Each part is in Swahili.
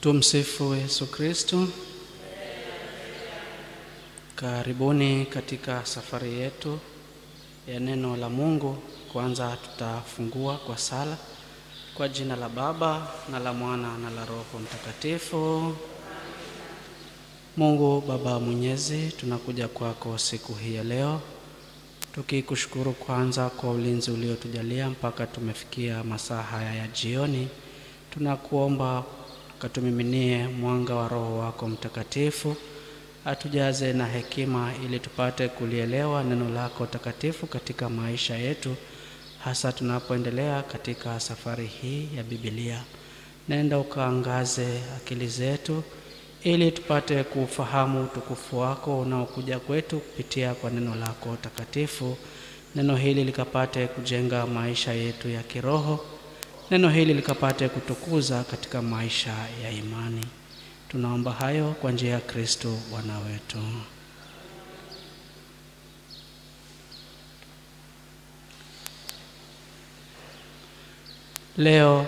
Tumsifu Yesu Kristo. Karibuni katika safari yetu ya neno la Mungu. Kwanza tutafungua kwa sala kwa jina la Baba na la Mwana na la Roho Mtakatifu. Mungu Baba Mwenyezi, tunakuja kwako siku hii ya leo tukikushukuru kwanza kwa ulinzi uliotujalia mpaka tumefikia masaa haya ya jioni. Tunakuomba katumiminie mwanga wa Roho wako Mtakatifu, atujaze na hekima ili tupate kulielewa neno lako takatifu katika maisha yetu, hasa tunapoendelea katika safari hii ya Biblia. Nenda ukaangaze akili zetu ili tupate kufahamu utukufu wako unaokuja kwetu kupitia kwa neno lako takatifu. Neno hili likapate kujenga maisha yetu ya kiroho, neno hili likapate kutukuza katika maisha ya imani. Tunaomba hayo kwa njia ya Kristo Bwana wetu. Leo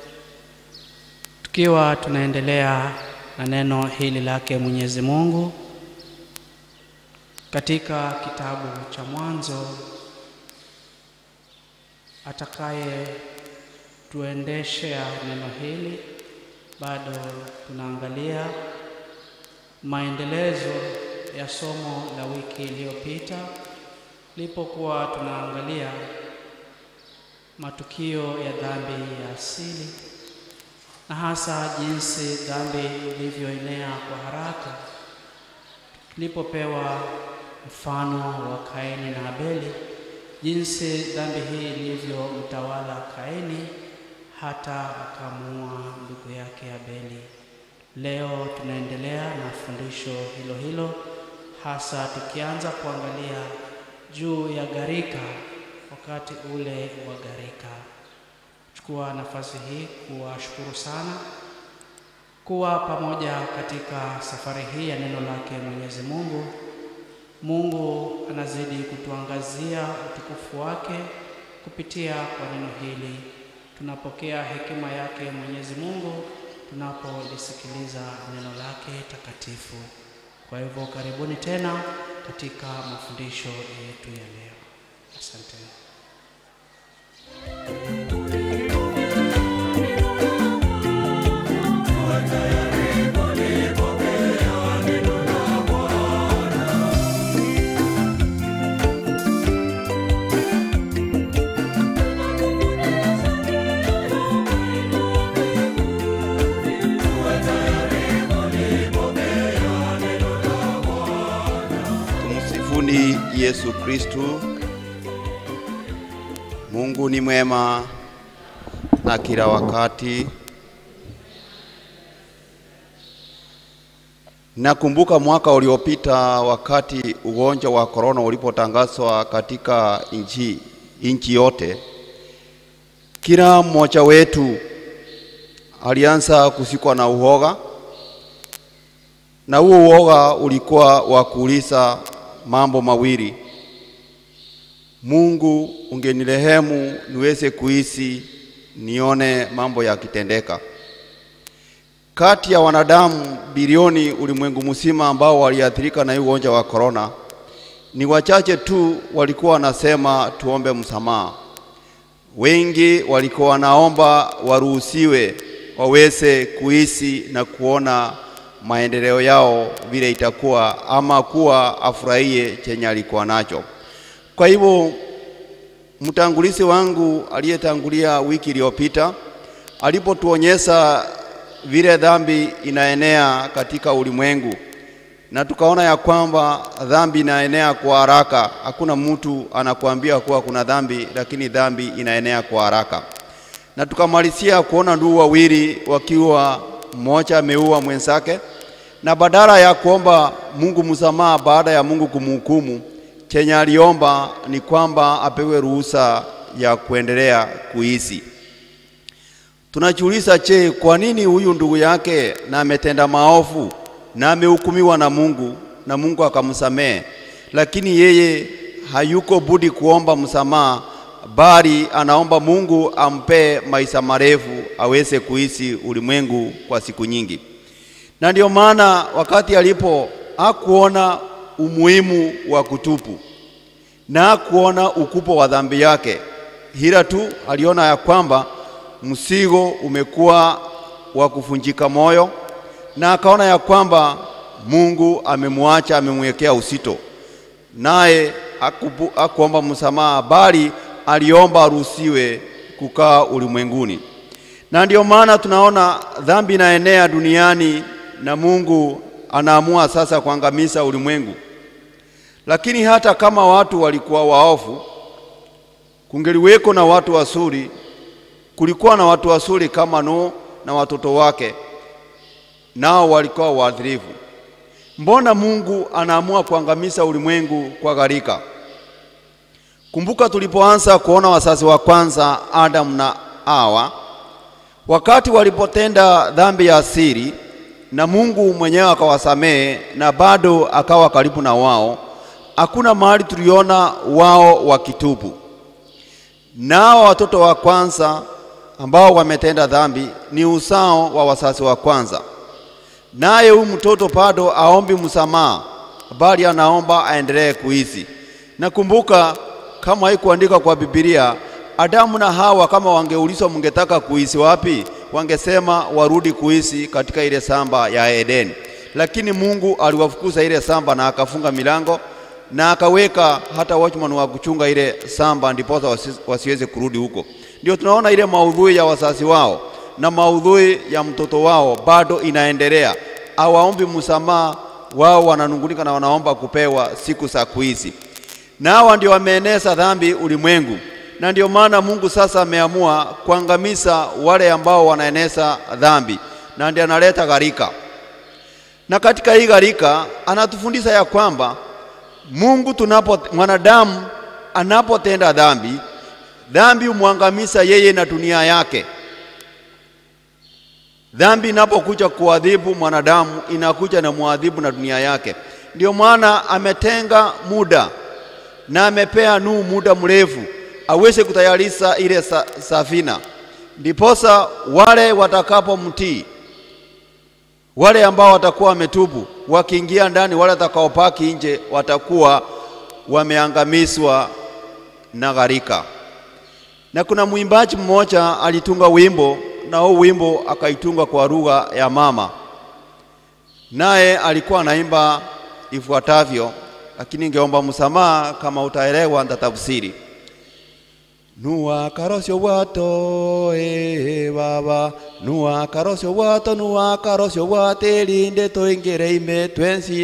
tukiwa tunaendelea na neno hili lake Mwenyezi Mungu katika kitabu cha Mwanzo, atakaye tuendeshea neno hili, bado tunaangalia maendelezo ya somo la wiki iliyopita, lipokuwa tunaangalia matukio ya dhambi ya asili na hasa jinsi dhambi ilivyoenea kwa haraka. Tulipopewa mfano wa Kaini na Abeli, jinsi dhambi hii ilivyomtawala Kaini hata akamuua ndugu yake Abeli. Leo tunaendelea na fundisho hilo hilo, hasa tukianza kuangalia juu ya gharika, wakati ule wa gharika. Chukua nafasi hii kuwashukuru sana kuwa pamoja katika safari hii ya neno lake Mwenyezi Mungu. Mungu anazidi kutuangazia utukufu wake kupitia kwa neno hili. Tunapokea hekima yake Mwenyezi Mungu tunapolisikiliza neno lake takatifu. Kwa hivyo karibuni tena katika mafundisho yetu ya leo. Asante. Tumsifuni Yesu Kristu. Mungu ni mwema na kila wakati. Nakumbuka mwaka uliopita wakati ugonjwa wa korona ulipotangazwa katika nchi nchi yote, kila mmoja wetu alianza kusikwa na uoga, na huo uoga ulikuwa wa kuuliza mambo mawili: Mungu, ungenirehemu niweze kuishi nione mambo yakitendeka. Kati ya wanadamu bilioni ulimwengu mzima ambao waliathirika na hii ugonjwa wa korona, ni wachache tu walikuwa wanasema tuombe msamaha. Wengi walikuwa wanaomba waruhusiwe waweze kuishi na kuona maendeleo yao vile itakuwa, ama kuwa afurahie chenye alikuwa nacho. Kwa hivyo mtangulizi wangu aliyetangulia wiki iliyopita alipotuonyesha vile dhambi inaenea katika ulimwengu, na tukaona ya kwamba dhambi inaenea kwa haraka. Hakuna mtu anakuambia kuwa kuna dhambi, lakini dhambi inaenea kwa haraka. Na tukamalizia kuona ndugu wawili wakiwa mmoja ameua mwenzake, na badala ya kuomba Mungu msamaha baada ya Mungu kumhukumu, chenye aliomba ni kwamba apewe ruhusa ya kuendelea kuishi. Tunajiuliza, je, kwa nini huyu ndugu yake na ametenda maovu na amehukumiwa na Mungu na Mungu akamsamehe, lakini yeye hayuko budi kuomba msamaha, bali anaomba Mungu ampe maisha marefu aweze kuishi ulimwengu kwa siku nyingi. na ndio maana wakati alipo hakuona umuhimu wa kutupu na hakuona ukupo wa dhambi yake, ila tu aliona ya kwamba msigo umekuwa wa kuvunjika moyo, na akaona ya kwamba Mungu amemwacha, amemwekea usito, naye hakupu- hakuomba msamaha, bali aliomba aruhusiwe kukaa ulimwenguni. Na ndio maana tunaona dhambi inaenea duniani na Mungu anaamua sasa kuangamiza ulimwengu. Lakini hata kama watu walikuwa waovu, kungeliweko na watu wazuri. Kulikuwa na watu wazuri kama Nuhu na watoto wake, nao walikuwa waadilifu. Mbona Mungu anaamua kuangamiza ulimwengu kwa gharika? Kumbuka tulipoanza kuona wazazi wa kwanza Adamu na Hawa, wakati walipotenda dhambi ya asili, na Mungu mwenyewe akawasamehe na bado akawa karibu na wao, hakuna mahali tuliona wao wakitubu. Nao watoto wa kwanza ambao wametenda dhambi ni uzao wa wazazi wa kwanza, naye huyu mtoto bado aombi msamaha, bali anaomba aendelee kuishi. Na kumbuka, kama haikuandikwa kwa Biblia, Adamu na Hawa kama wangeulizwa mungetaka kuishi wapi, wangesema warudi kuishi katika ile samba ya Edeni, lakini Mungu aliwafukuza ile samba na akafunga milango na akaweka hata watchman wa kuchunga ile samba, ndiposa wasi, wasiweze kurudi huko. Ndio tunaona ile maudhui ya wazazi wao na maudhui ya mtoto wao bado inaendelea, hawaombi msamaha, wao wananungunika na wanaomba kupewa siku za kuishi, na hawa ndio wameeneza dhambi ulimwengu, na ndio maana Mungu sasa ameamua kuangamiza wale ambao wanaeneza dhambi, na ndio analeta gharika. Na katika hii gharika anatufundisha ya kwamba Mungu tunapo mwanadamu anapotenda dhambi, dhambi humwangamiza yeye na dunia yake. Dhambi inapokuja kuadhibu mwanadamu, inakuja na muadhibu na dunia yake. Ndio maana ametenga muda na amepea Nuhu muda mrefu aweze kutayarisha ile sa, safina, ndiposa wale watakapomtii wale ambao watakuwa wametubu wakiingia ndani, wale watakaopaki nje watakuwa wameangamizwa na gharika. Na kuna mwimbaji mmoja alitunga wimbo, na huo wimbo akaitunga kwa lugha ya mama, naye alikuwa anaimba ifuatavyo, lakini ningeomba msamaha kama utaelewa, nitatafsiri. Nuwa karosio wato e baba Nuwa karosio wato nuwa karosio wate linde toingere ime twensi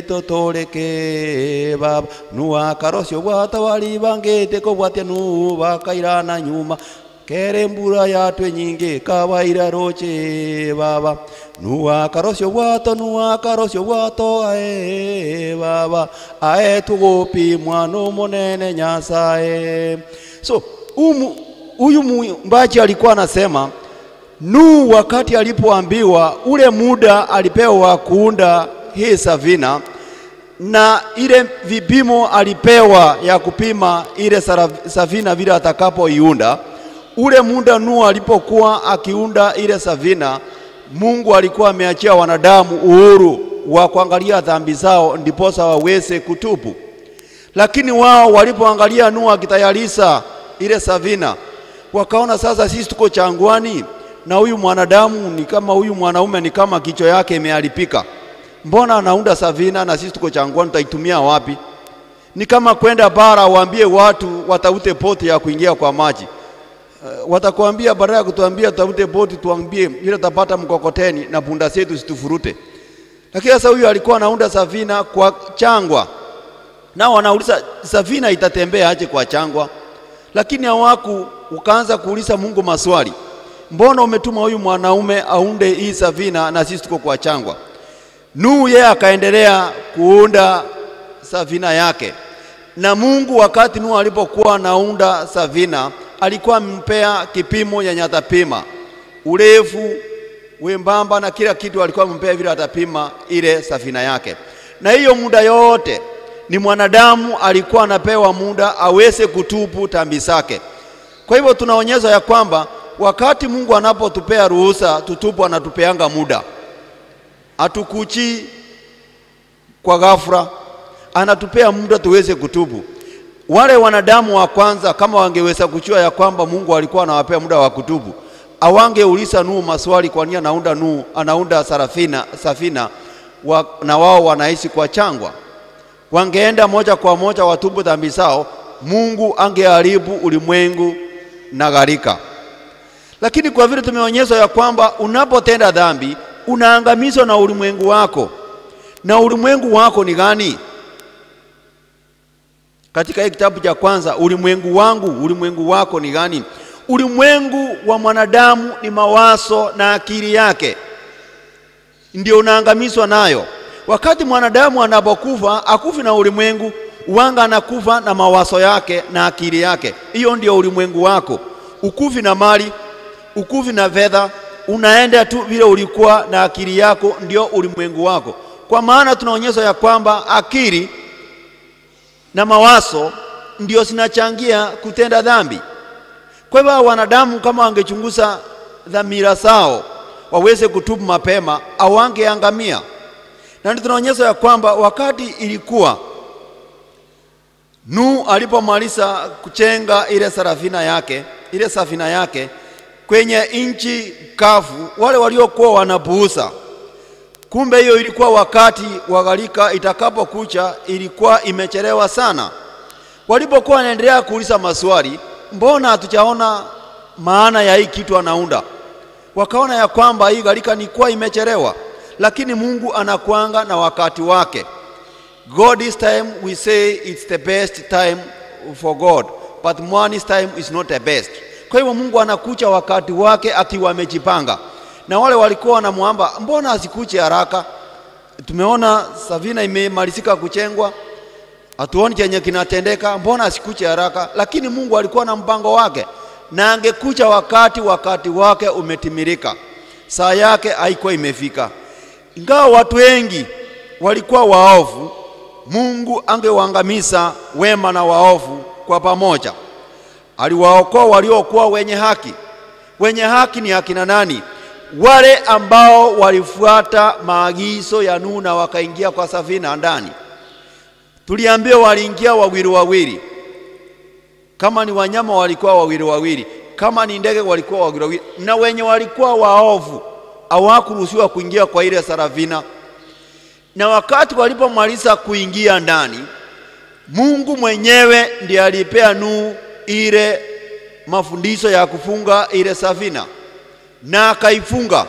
totoleke baba Nuwa karosio wato wali bangete ko watia nu bakairana nyuma kere mbura yatwe nyingi kawaira roche baba nuwa karosio wato nuwa karosio wato ae baba ae tugopi mwano monene nyasae so umu, huyu mwimbaji alikuwa anasema Nuhu wakati alipoambiwa ule muda alipewa kuunda hii safina na ile vipimo alipewa ya kupima ile safina vile atakapoiunda. Ule muda Nuhu alipokuwa akiunda ile safina, Mungu alikuwa ameachia wanadamu uhuru wa kuangalia dhambi zao ndiposa waweze kutubu, lakini wao walipoangalia Nuhu akitayarisha ile safina, wakaona sasa sisi tuko changwani na huyu mwanadamu ni kama huyu mwanaume ni kama kichwa yake imeharibika. Mbona anaunda safina na sisi tuko changwani, tutaitumia wapi? Ni kama kwenda bara waambie watu wataute poti ya kuingia kwa maji. Uh, watakwambia badala ya kutuambia tutafute boti, tuambie ile tutapata mkokoteni na punda zetu situfurute. Lakini sasa huyu alikuwa anaunda safina kwa changwa, nao wanauliza safina itatembea aje kwa changwa? Lakini hawaku ukaanza kuuliza Mungu maswali, mbona umetuma huyu mwanaume aunde hii safina na sisi tuko kwa changwa? Nuhu yeye akaendelea kuunda safina yake, na Mungu wakati Nuhu alipokuwa anaunda safina alikuwa amempea kipimo ya nyatapima, urefu, wembamba na kila kitu, alikuwa amempea vile atapima ile safina yake. Na hiyo muda yote ni mwanadamu alikuwa anapewa muda aweze kutubu dhambi zake. Kwa hivyo tunaonyesha ya kwamba wakati Mungu anapotupea ruhusa tutubu, anatupeanga muda. atukuchi kwa ghafla, anatupea muda tuweze kutubu. Wale wanadamu wa kwanza kama wangeweza kujua ya kwamba Mungu alikuwa anawapea muda wa kutubu, awangeuliza Nuhu maswali, kwa nini anaunda Nuhu, anaunda sarafina, safina wa, na wao wanaishi kwa changwa. Wangeenda moja kwa moja watubu dhambi zao, Mungu angeharibu ulimwengu na gharika. Lakini kwa vile tumeonyeshwa ya kwamba unapotenda dhambi unaangamizwa na ulimwengu wako, na ulimwengu wako ni gani? Katika hii kitabu cha kwanza, ulimwengu wangu, ulimwengu wako ni gani? Ulimwengu wa mwanadamu ni mawazo na akili yake, ndio unaangamizwa nayo. Wakati mwanadamu anapokufa akufi na ulimwengu, wanga anakufa na mawazo yake na akili yake. Hiyo ndio ulimwengu wako. Ukufi na mali, ukufi na fedha, unaenda tu vile ulikuwa na akili yako, ndio ulimwengu wako. Kwa maana tunaonyeshwa ya kwamba akili na mawazo ndio zinachangia kutenda dhambi. Kwa hivyo wanadamu kama wangechunguza dhamira zao waweze kutubu mapema, awangeangamia. Na ndio tunaonyesha ya kwamba wakati ilikuwa Nuhu alipomaliza kuchenga ile sarafina yake, ile safina yake kwenye nchi kavu, wale waliokuwa wanapuuza Kumbe hiyo ilikuwa wakati wa gharika itakapokucha, ilikuwa imechelewa sana. Walipokuwa wanaendelea kuuliza maswali, mbona hatujaona maana ya hii kitu anaunda? Wakaona ya kwamba hii gharika ni kuwa imechelewa, lakini Mungu anakuanga na wakati wake. God's time we say it's the best time for God, but man's time is not the best. Kwa hivyo Mungu anakucha wakati wake akiwa amejipanga na wale walikuwa wanamwamba, mbona asikuche haraka? Tumeona safina imemalizika kuchengwa, hatuoni chenye kinatendeka, mbona asikuche haraka? Lakini Mungu alikuwa na mpango wake, na angekucha wakati wakati wake umetimilika, saa yake haikuwa imefika. Ingawa watu wengi walikuwa waovu, Mungu angewaangamiza wema na waovu kwa pamoja. Aliwaokoa waliokuwa wenye haki. Wenye haki ni akina nani? wale ambao walifuata maagizo ya Nuhu na wakaingia kwa safina ndani. Tuliambiwa waliingia wawili wawili, kama ni wanyama walikuwa wawili wawili, kama ni ndege walikuwa wawili wawili, na wenye walikuwa waovu hawakuruhusiwa kuingia kwa ile safina. Na wakati walipomaliza kuingia ndani, Mungu mwenyewe ndiye alipea Nuhu ile mafundisho ya kufunga ile safina na akaifunga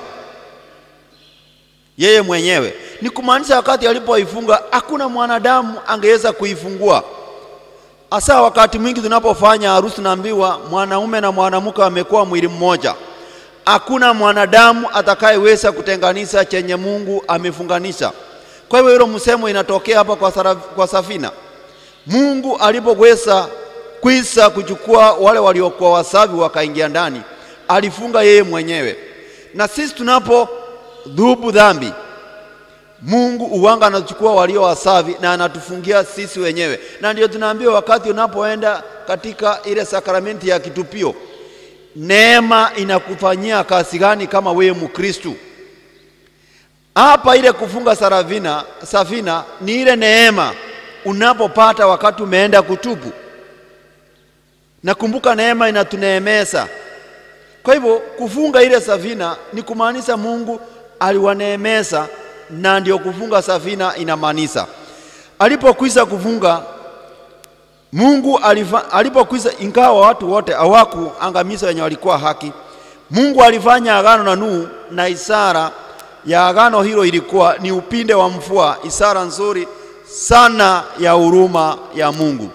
yeye mwenyewe. Ni kumaanisha wakati alipoifunga hakuna mwanadamu angeweza kuifungua. Hasa wakati mwingi tunapofanya harusi, naambiwa mwanaume na mwanamke wamekuwa mwili mmoja. Hakuna mwanadamu atakayeweza kutenganisha chenye Mungu amefunganisha. Kwa hivyo hilo msemo inatokea hapa kwa, sara, kwa safina. Mungu alipoweza kwisa kuchukua wale waliokuwa wasafi wakaingia ndani alifunga yeye mwenyewe. Na sisi tunapo dhubu dhambi, Mungu uwanga anachukua walio wasafi na anatufungia sisi wenyewe, na ndio tunaambiwa wakati unapoenda katika ile sakramenti ya kitupio, neema inakufanyia kazi gani kama wewe Mkristu? Hapa ile kufunga sarafina, safina ni ile neema unapopata wakati umeenda kutubu. Nakumbuka neema inatuneemeza kwa hivyo kufunga ile safina ni kumaanisha Mungu aliwaneemeza, na ndio kufunga safina inamaanisha. Alipokwisha kufunga Mungu alifa, alipokwisha, ingawa watu wote hawakuangamiza wenye walikuwa haki, Mungu alifanya agano na Nuhu, na ishara ya agano hilo ilikuwa ni upinde wa mvua, ishara nzuri sana ya huruma ya Mungu.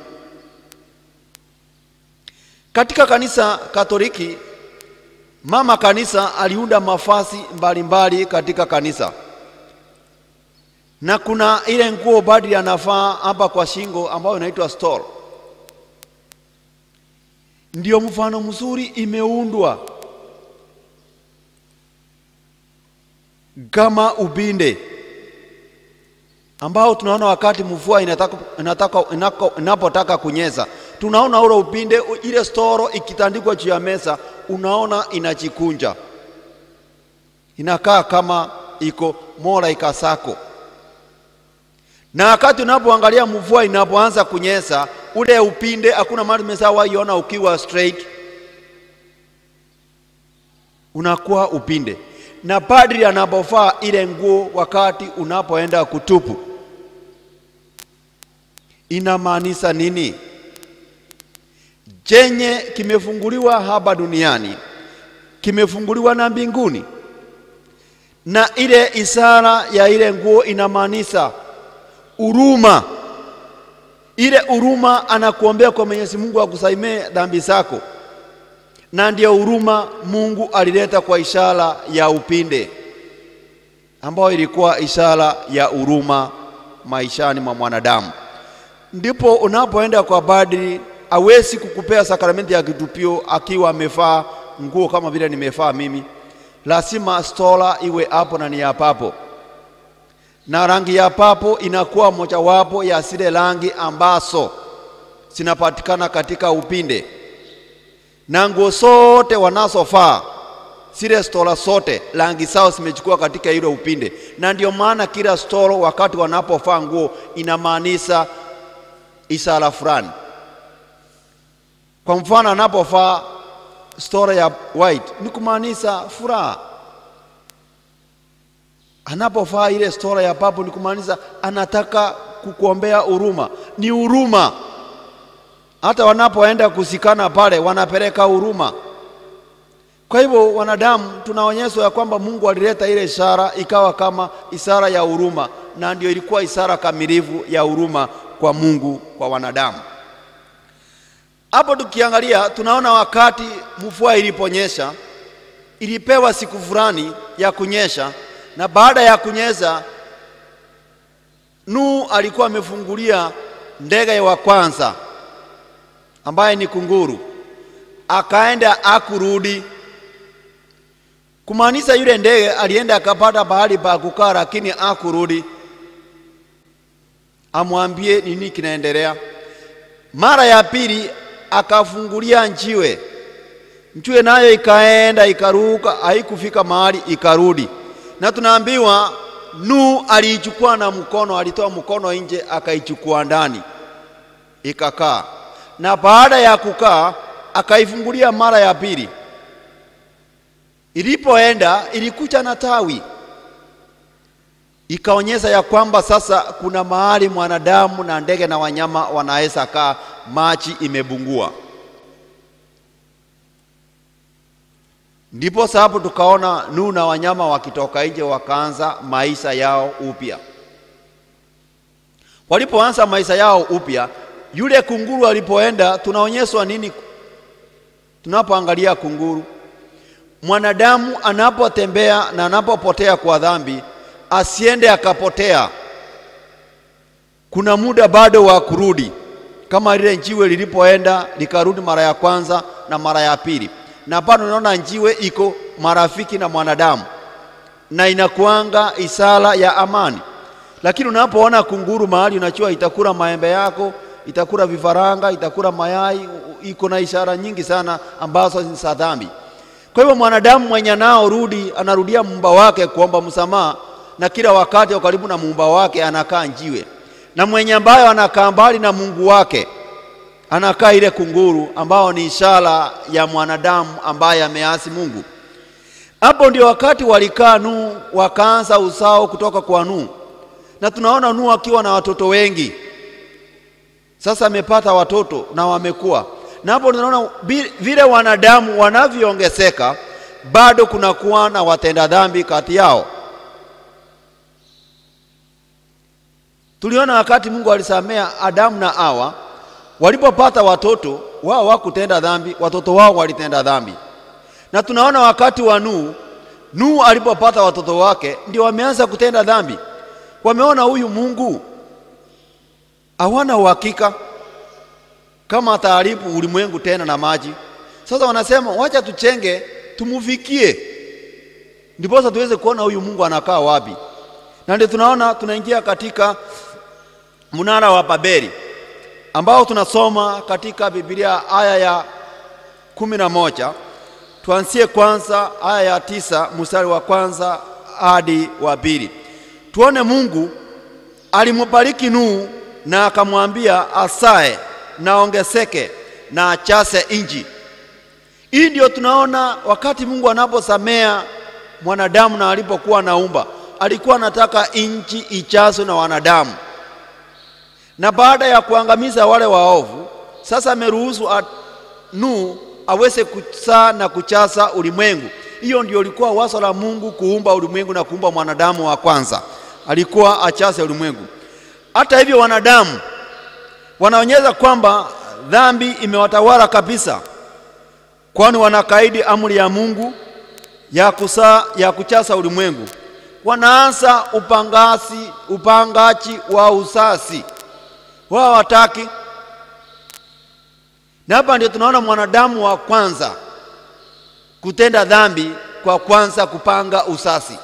Katika kanisa Katoliki Mama kanisa aliunda mafasi mbalimbali katika kanisa, na kuna ile nguo badri anavaa hapa kwa shingo ambayo inaitwa stole. Ndio mfano mzuri imeundwa kama ubinde ambao tunaona wakati mvua inataka, inataka, inako, inapotaka kunyeza, tunaona ule upinde, ile storo ikitandikwa juu ya meza, unaona inajikunja, inakaa kama iko more like a circle. Na wakati unapoangalia mvua inapoanza kunyesha, ule upinde hakuna mahali umeshawahi ukiwa straight, unakuwa upinde. Na padri anapovaa ile nguo wakati unapoenda kutupu, inamaanisha nini? Chenye kimefunguliwa hapa duniani kimefunguliwa na mbinguni, na ile ishara ya ile nguo inamaanisha huruma. Ile huruma anakuombea kwa Mwenyezi Mungu akusamehe dhambi zako, na ndiyo huruma Mungu alileta kwa ishara ya upinde, ambayo ilikuwa ishara ya huruma maishani mwa mwanadamu. Ndipo unapoenda kwa padri, hawezi kukupea sakramenti ya kitupio akiwa amevaa nguo kama vile nimevaa mimi. Lazima stola iwe hapo na ni ya papo, na rangi ya papo inakuwa mojawapo ya zile rangi ambazo zinapatikana katika upinde, na nguo zote wanazovaa zile stola zote rangi zao zimechukua katika ile upinde, na ndio maana kila stolo wakati wanapovaa nguo inamaanisha ishara fulani. Kwa mfano anapovaa stora ya white ni kumaanisha furaha. Anapovaa ile stora ya purple ni kumaanisha anataka kukuombea huruma, ni huruma. Hata wanapoenda kusikana pale wanapeleka huruma. Kwa hivyo wanadamu tunaonyeshwa ya kwamba Mungu alileta ile ishara ikawa kama ishara ya huruma, na ndio ilikuwa ishara kamilifu ya huruma kwa Mungu kwa wanadamu. Hapo tukiangalia tunaona wakati mvua iliponyesha, ilipewa siku fulani ya kunyesha, na baada ya kunyesha, Nuhu alikuwa amefungulia ndege wa kwanza ambaye ni kunguru, akaenda akurudi, kumaanisha yule ndege alienda akapata pahali pa kukaa, lakini akurudi amwambie nini kinaendelea. Mara ya pili akafungulia njiwe, njiwe nayo ikaenda ikaruka, haikufika mahali ikarudi, na tunaambiwa Nuhu aliichukua na mkono, alitoa mkono nje akaichukua ndani ikakaa, na baada ya kukaa akaifungulia mara ya pili. Ilipoenda ilikucha na tawi, ikaonyesha ya kwamba sasa kuna mahali mwanadamu na ndege na wanyama wanaweza kaa, maji imebungua. Ndipo sababu tukaona Nuhu na wanyama wakitoka nje wakaanza maisha yao upya. Walipoanza maisha yao upya, yule kunguru alipoenda, tunaonyeshwa nini tunapoangalia kunguru? Mwanadamu anapotembea na anapopotea kwa dhambi, asiende akapotea. Kuna muda bado wa kurudi, kama lile njiwe lilipoenda likarudi mara ya kwanza na mara ya pili na bado unaona njiwe iko marafiki na mwanadamu na inakuanga isala ya amani. Lakini unapoona kunguru mahali, unachua itakula maembe yako, itakula vifaranga, itakula mayai, iko na ishara nyingi sana ambazo ni za dhambi. Kwa hivyo mwanadamu mwenye anao rudi anarudia muumba wake kuomba msamaha, na kila wakati karibu na muumba wake anakaa njiwe, na mwenye ambayo anakaa mbali na Mungu wake anakaa ile kunguru ambao ni ishara ya mwanadamu ambaye ameasi Mungu. Hapo ndio wakati walikaa Nuhu, wakaanza uzao kutoka kwa Nuhu, na tunaona Nuhu akiwa na watoto wengi. Sasa amepata watoto na wamekuwa, na hapo tunaona vile wanadamu wanavyoongezeka, bado kunakuwa na watenda dhambi kati yao. Tuliona wakati Mungu alisamea Adamu na Hawa walipopata watoto wao wakutenda dhambi, watoto wao walitenda dhambi. Na tunaona wakati wa Nuhu, Nuhu alipopata watoto wake ndio wameanza kutenda dhambi. Wameona huyu Mungu hawana uhakika kama ataharibu ulimwengu tena na maji. Sasa wanasema wacha tuchenge, tumufikie, ndiposa tuweze kuona huyu Mungu anakaa wapi. Na ndio tunaona tunaingia katika mnara wa Babeli ambao tunasoma katika Biblia aya ya kumi na moja. Tuanzie kwanza aya ya tisa mstari wa kwanza hadi wa pili. Tuone Mungu alimbariki Nuhu na akamwambia asae na ongezeke na achase inji. Hii ndio tunaona wakati Mungu anaposamea mwanadamu na alipokuwa naumba, alikuwa anataka inchi ichazwe na wanadamu, na baada ya kuangamiza wale waovu, sasa ameruhusu Nuhu aweze kusaa na kuchasa ulimwengu. Hiyo ndio ilikuwa wazo la Mungu kuumba ulimwengu na kuumba mwanadamu wa kwanza, alikuwa achase ulimwengu. Hata hivyo, wanadamu wanaonyesha kwamba dhambi imewatawala kabisa, kwani wanakaidi amri ya Mungu ya kusaa, ya kuchasa ulimwengu. Wanaanza upangasi upangaji wa usasi, wao wataki na hapa ndio tunaona mwanadamu wa kwanza kutenda dhambi kwa kwanza kupanga usasi.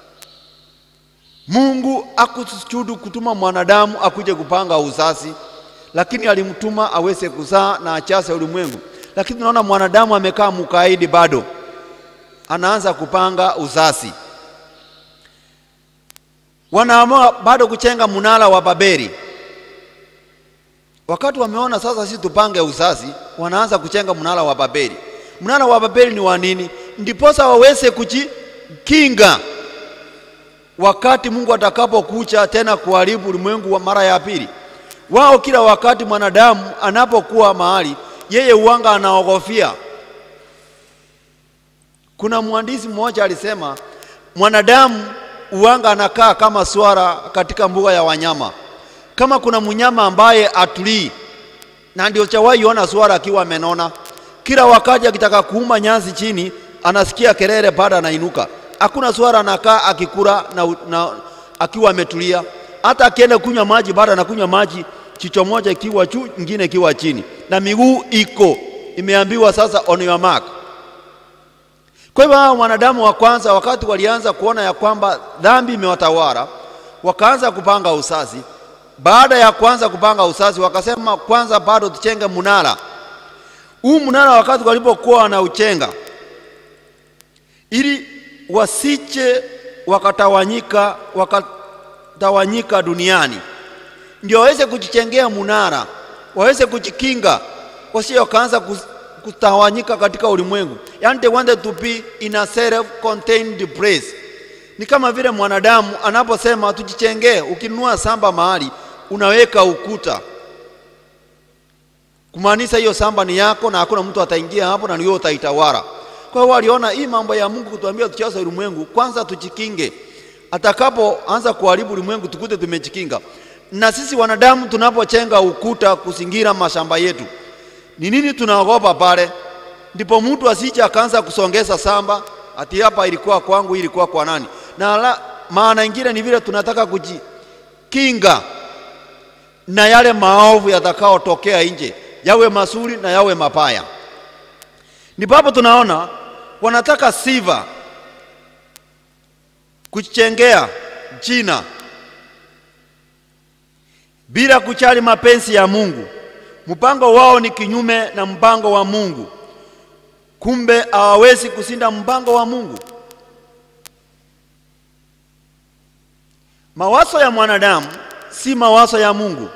Mungu akusujudu kutuma mwanadamu akuje kupanga usasi, lakini alimtuma aweze kuzaa na achase ulimwengu. Lakini tunaona mwanadamu amekaa mkaidi, bado anaanza kupanga usasi. Wanaamua bado kuchenga mnara wa Babeli. Wakati wameona sasa sisi tupange usasi, wanaanza kuchenga mnara wa Babeli. Mnara wa Babeli ni wa nini? Ndiposa waweze kujikinga wakati Mungu atakapokucha tena kuharibu ulimwengu wa mara ya pili. Wao kila wakati mwanadamu anapokuwa mahali, yeye uwanga anaogofia. Kuna mwandishi mmoja alisema mwanadamu uwanga anakaa kama swara katika mbuga ya wanyama kama kuna mnyama ambaye atulii, na ndio chawahi ona swara akiwa amenona. Kila wakati akitaka kuuma nyasi chini, anasikia kelele, baada anainuka. Hakuna swara anakaa akikula na, na akiwa ametulia. Hata akienda kunywa maji, baada anakunywa maji kichwa moja ikiwa juu, nyingine ikiwa chini, na miguu iko imeambiwa sasa, on your mark. Kwa hivyo hao wanadamu wa kwanza, wakati walianza kuona ya kwamba dhambi imewatawala, wakaanza kupanga usasi baada ya kwanza kupanga usasi wakasema, kwanza bado tuchenge mnara huu. Mnara wakati walipokuwa wanauchenga, ili wasiche wakatawanyika, wakatawanyika duniani, ndio waweze kujichengea mnara, waweze kujikinga, wasije wakaanza kutawanyika katika ulimwengu. Yani they wanted to be in a self-contained place. Ni kama vile mwanadamu anaposema tujichengee, ukinunua samba mahali unaweka ukuta kumaanisha hiyo samba ni yako na hakuna mtu ataingia hapo na ni wewe utaitawala. Kwa hiyo waliona hii mambo ya Mungu kutuambia tuchase ulimwengu, kwanza tujikinge, atakapoanza kuharibu ulimwengu tukute tumejikinga. Na sisi wanadamu tunapochenga ukuta kuzingira mashamba yetu, ni nini tunaogopa pale? Ndipo mtu asije akaanza kusongeza samba ati hapa ilikuwa kwangu, hii ilikuwa kwa nani? Na la, maana ingine ni vile tunataka kujikinga na yale maovu yatakaotokea nje, yawe mazuri na yawe mabaya. Ndipo hapo tunaona wanataka sifa, kuchengea jina bila kuchali mapenzi ya Mungu. Mpango wao ni kinyume na mpango wa Mungu, kumbe hawawezi kushinda mpango wa Mungu. Mawazo ya mwanadamu si mawazo ya Mungu.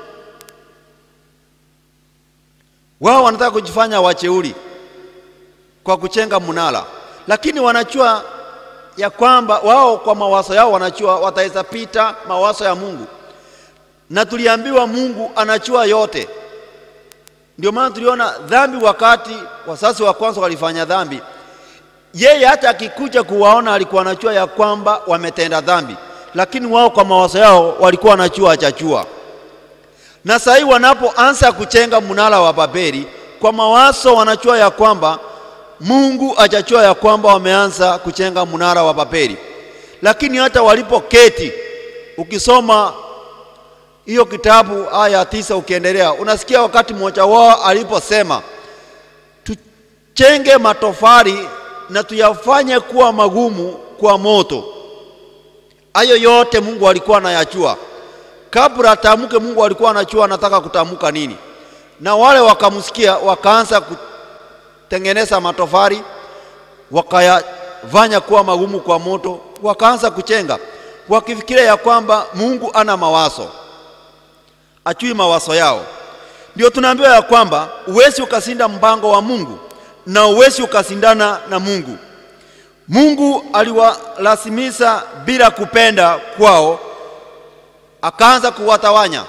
Wao wanataka kujifanya wacheuri kwa kuchenga mnara, lakini wanachua ya kwamba wao kwa mawazo yao wanachua wataweza pita mawazo ya Mungu, na tuliambiwa Mungu anachua yote. Ndio maana tuliona dhambi, wakati wazazi wa kwanza walifanya dhambi, yeye hata akikuja kuwaona alikuwa anachua ya kwamba wametenda dhambi lakini wao kwa mawazo yao walikuwa wanachua achachua. Na sasa hivi wanapoanza kuchenga mnara wa Babeli, kwa mawazo wanachua ya kwamba Mungu achachua ya kwamba wameanza kuchenga mnara wa Babeli, lakini hata walipoketi, ukisoma hiyo kitabu aya tisa ukiendelea, unasikia wakati mmoja wao aliposema tuchenge matofali na tuyafanye kuwa magumu kwa moto. Hayo yote Mungu alikuwa anayachua kabla atamke. Mungu alikuwa anachua anataka kutamka nini, na wale wakamsikia, wakaanza kutengeneza matofali, wakayafanya kuwa magumu kwa moto, wakaanza kuchenga wakifikiria ya kwamba Mungu ana mawazo, achui mawazo yao. Ndio tunaambiwa ya kwamba uwezi ukasinda mpango wa Mungu na uwezi ukasindana na Mungu. Mungu aliwalazimisha bila kupenda kwao, akaanza kuwatawanya.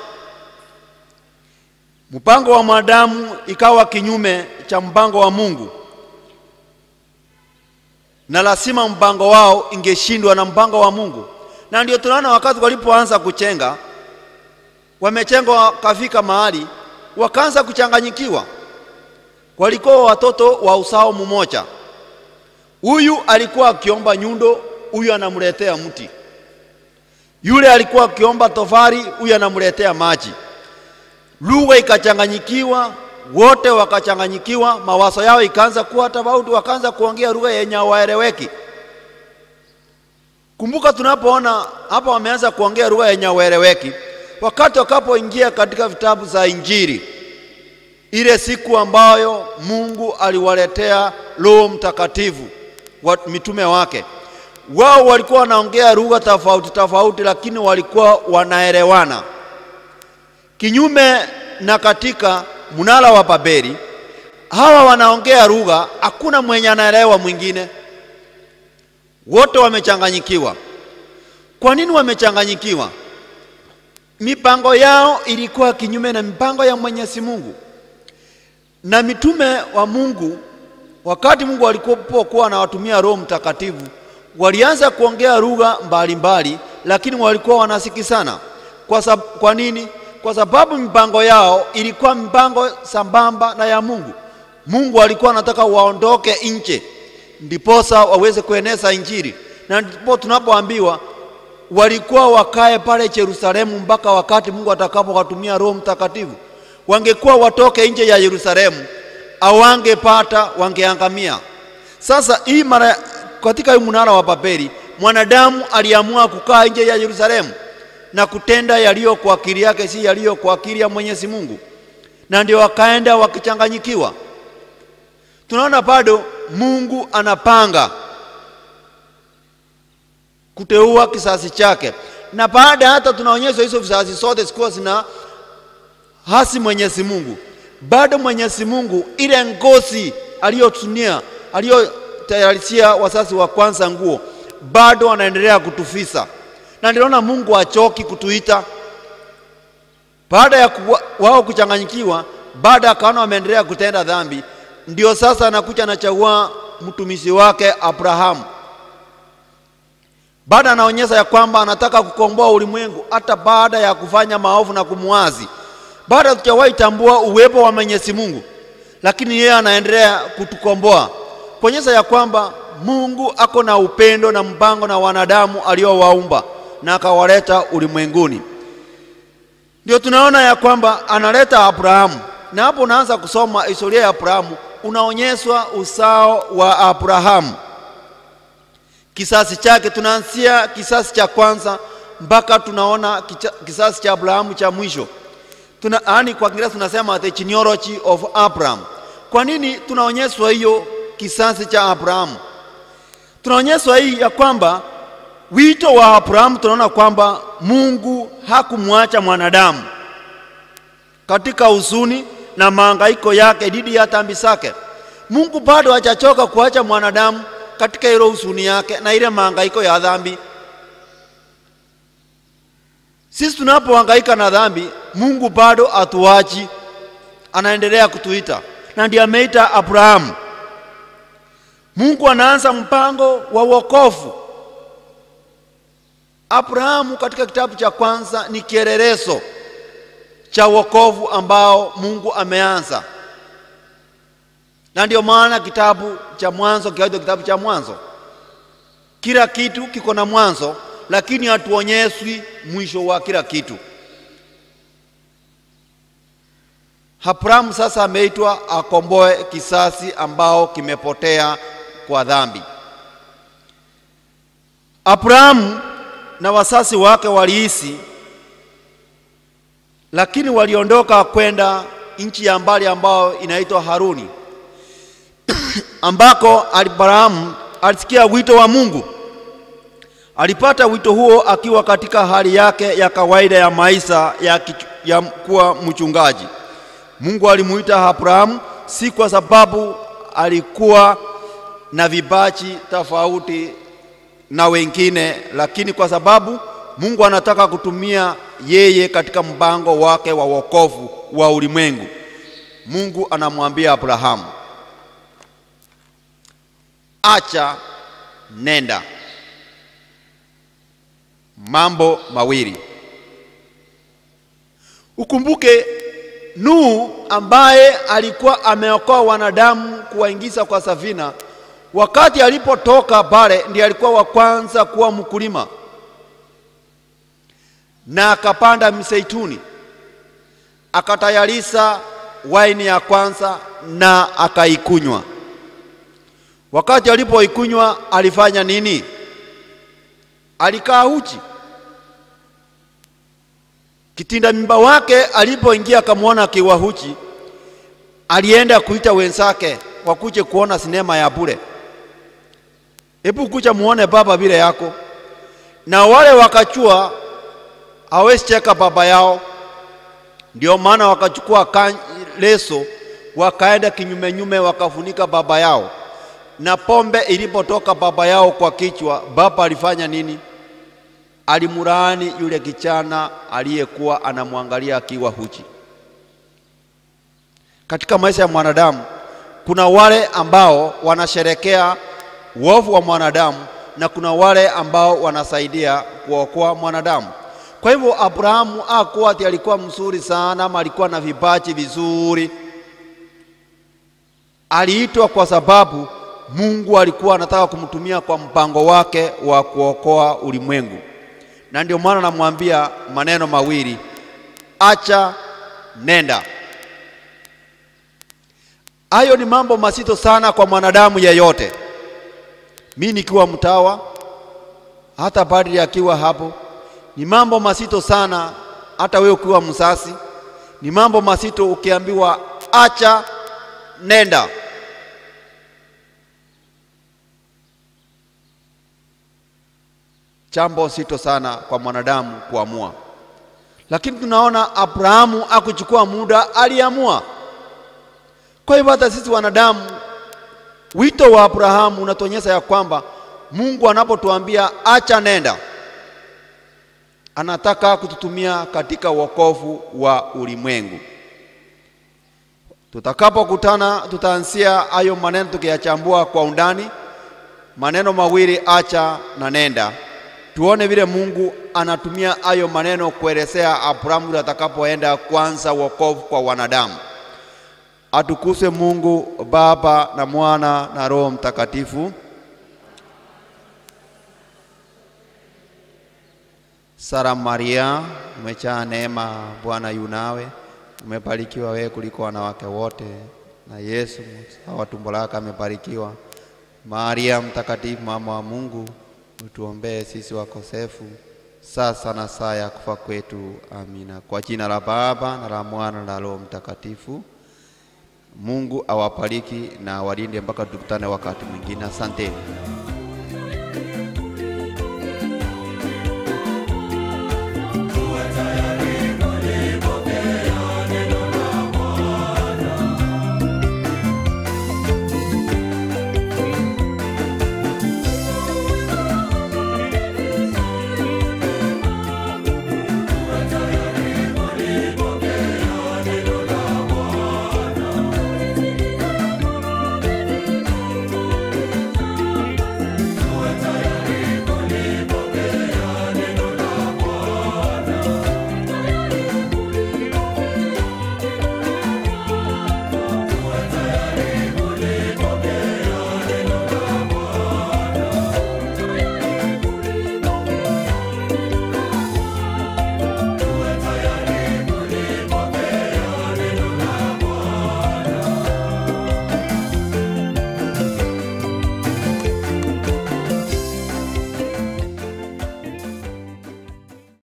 Mpango wa mwanadamu ikawa kinyume cha mpango wa Mungu, na lazima mpango wao ingeshindwa na mpango wa Mungu. Na ndio tunaona wakati walipoanza kuchenga, wamechenga wakafika mahali wakaanza kuchanganyikiwa. Walikuwa watoto wa usao mmoja, huyu alikuwa akiomba nyundo, huyu anamletea mti. Yule alikuwa akiomba tofari, huyu anamletea maji. Lugha ikachanganyikiwa, wote wakachanganyikiwa, mawazo yao ikaanza kuwa tofauti, wakaanza kuongea lugha yenye hawaeleweki. Kumbuka, tunapoona hapa wameanza kuongea lugha yenye hawaeleweki, wakati wakapoingia katika vitabu za Injili, ile siku ambayo Mungu aliwaletea Roho Mtakatifu wa mitume wake, wao walikuwa wanaongea lugha tofauti tofauti, lakini walikuwa wanaelewana. Kinyume na katika mnara wa Babeli, hawa wanaongea lugha, hakuna mwenye anaelewa mwingine, wote wamechanganyikiwa. Kwa nini wamechanganyikiwa? Mipango yao ilikuwa kinyume na mipango ya Mwenyezi Mungu na mitume wa Mungu. Wakati Mungu alipokuwa anawatumia Roho Mtakatifu, walianza kuongea lugha mbalimbali, lakini walikuwa wanasikizana. Kwa, sab kwa nini? Kwa sababu mipango yao ilikuwa mipango sambamba na ya Mungu. Mungu alikuwa anataka waondoke nje, ndiposa waweze kueneza Injili, na ndipo tunapoambiwa walikuwa wakae pale Yerusalemu mpaka wakati Mungu atakapowatumia Roho Mtakatifu. Wangekuwa watoke nje ya Yerusalemu, awangepata wangeangamia. Sasa hii mara katika hii mnara wa Babeli, mwanadamu aliamua kukaa nje ya Yerusalemu na kutenda yaliyo kwa akili yake, si yaliyo kwa akili ya Mwenyezi Mungu, na ndio wakaenda wakichanganyikiwa. Tunaona bado Mungu anapanga kuteua kizazi chake, na baada hata tunaonyeshwa hizo vizazi zote zikuwa zina hasi Mwenyezi Mungu, bado Mwenyezi Mungu ile ngozi aliyotunia aliyotayarishia wazazi wa kwanza nguo, bado anaendelea kutufisa, na niliona Mungu achoki kutuita baada ya kuwa, wao kuchanganyikiwa, baada akaona wameendelea kutenda dhambi, ndio sasa anakuja anachagua mtumishi wake Abrahamu baada anaonyesha ya kwamba anataka kukomboa ulimwengu hata baada ya kufanya maovu na kumwazi. Baada hatujawahi tambua uwepo wa Mwenyezi Mungu, lakini yeye anaendelea kutukomboa, kuonyesha ya kwamba Mungu ako na upendo na mpango na wanadamu aliowaumba na akawaleta ulimwenguni. Ndio tunaona ya kwamba analeta Abrahamu, na hapo unaanza kusoma historia ya Abrahamu, unaonyeshwa usao wa Abrahamu kisasi chake. Tunaanzia kisasi cha kwanza mpaka tunaona kisasi cha Abrahamu cha mwisho. Tuna, yani kwa Kiingereza tunasema the genealogy of Abraham. Kwa nini tunaonyeshwa hiyo kisasi cha Abrahamu? Tunaonyeshwa hii ya kwamba wito wa Abrahamu, tunaona kwamba Mungu hakumwacha mwanadamu katika huzuni na mahangaiko yake dhidi ya dhambi zake. Mungu bado hajachoka kuacha mwanadamu katika ile huzuni yake na ile mahangaiko ya dhambi. Sisi tunapohangaika na dhambi, Mungu bado atuachi, anaendelea kutuita, na ndiye ameita Abrahamu. Mungu anaanza mpango wa wokovu. Abrahamu katika kitabu cha kwanza ni kielelezo cha wokovu ambao Mungu ameanza na ndio maana kitabu cha Mwanzo kikaitwa kitabu cha Mwanzo. Kila kitu kiko na mwanzo, lakini hatuonyeshwi mwisho wa kila kitu. Abrahamu sasa ameitwa akomboe kisasi ambao kimepotea kwa dhambi. Abrahamu na wasasi wake waliishi, lakini waliondoka kwenda nchi ya mbali ambayo inaitwa Haruni ambako Abrahamu alisikia wito wa Mungu. Alipata wito huo akiwa katika hali yake ya kawaida ya maisha ya, kichu- ya kuwa mchungaji. Mungu alimuita Abrahamu si kwa sababu alikuwa na vibachi tofauti na wengine, lakini kwa sababu Mungu anataka kutumia yeye katika mpango wake wa wokovu wa ulimwengu. Mungu anamwambia Abrahamu, acha nenda. Mambo mawili. Ukumbuke Nuhu ambaye alikuwa ameokoa wanadamu kuwaingiza kwa safina, wakati alipotoka pale ndiye alikuwa wa kwanza kuwa mkulima na akapanda mseituni akatayarisha waini ya kwanza na akaikunywa. Wakati alipoikunywa alifanya nini? Alikaa uchi. Kitinda mimba wake alipoingia akamwona akiwa uchi, alienda kuita wenzake wakuje kuona sinema ya bure. Hebu kuja muone baba vile yako. Na wale wakachua hawezi cheka baba yao, ndio maana wakachukua kan- leso wakaenda kinyume nyume wakafunika baba yao, na pombe ilipotoka baba yao kwa kichwa, baba alifanya nini? Alimlaani yule kijana aliyekuwa anamwangalia akiwa huchi. Katika maisha ya mwanadamu kuna wale ambao wanasherekea uovu wa mwanadamu na kuna wale ambao wanasaidia kuokoa mwanadamu. Kwa hivyo Abrahamu hakuwa ati alikuwa mzuri sana ama alikuwa na vipaji vizuri. Aliitwa kwa sababu Mungu alikuwa anataka kumtumia kwa mpango wake wa kuokoa ulimwengu, na ndio maana namwambia maneno mawili, acha nenda. Hayo ni mambo mazito sana kwa mwanadamu yeyote. Mi nikiwa mtawa, hata padri akiwa hapo, ni mambo mazito sana. Hata wewe ukiwa msasi, ni mambo mazito ukiambiwa acha nenda. Jambo zito sana kwa mwanadamu kuamua, lakini tunaona Abrahamu akuchukua muda, aliamua. Kwa hivyo hata sisi wanadamu, wito wa Abrahamu unatuonyesha ya kwamba Mungu anapotuambia acha nenda, anataka kututumia katika wokovu wa ulimwengu. Tutakapokutana tutaanzia hayo maneno tukiyachambua kwa undani, maneno mawili acha na nenda, tuone vile Mungu anatumia hayo maneno kuelezea Abrahamu yule atakapoenda kwanza wokovu kwa wanadamu. Atukuzwe Mungu Baba na Mwana na Roho Mtakatifu. Sara Maria, umejaa neema, Bwana yu nawe, umebarikiwa wewe kuliko wanawake wote, na Yesu mzao wa tumbo lako amebarikiwa. Maria mtakatifu, mama wa Mungu, utuombee sisi wakosefu, sasa na saa ya kufa kwetu. Amina. Kwa jina la Baba na la Mwana na la Roho Mtakatifu. Mungu awabariki na awalinde mpaka tukutane wakati mwingine. Asanteni.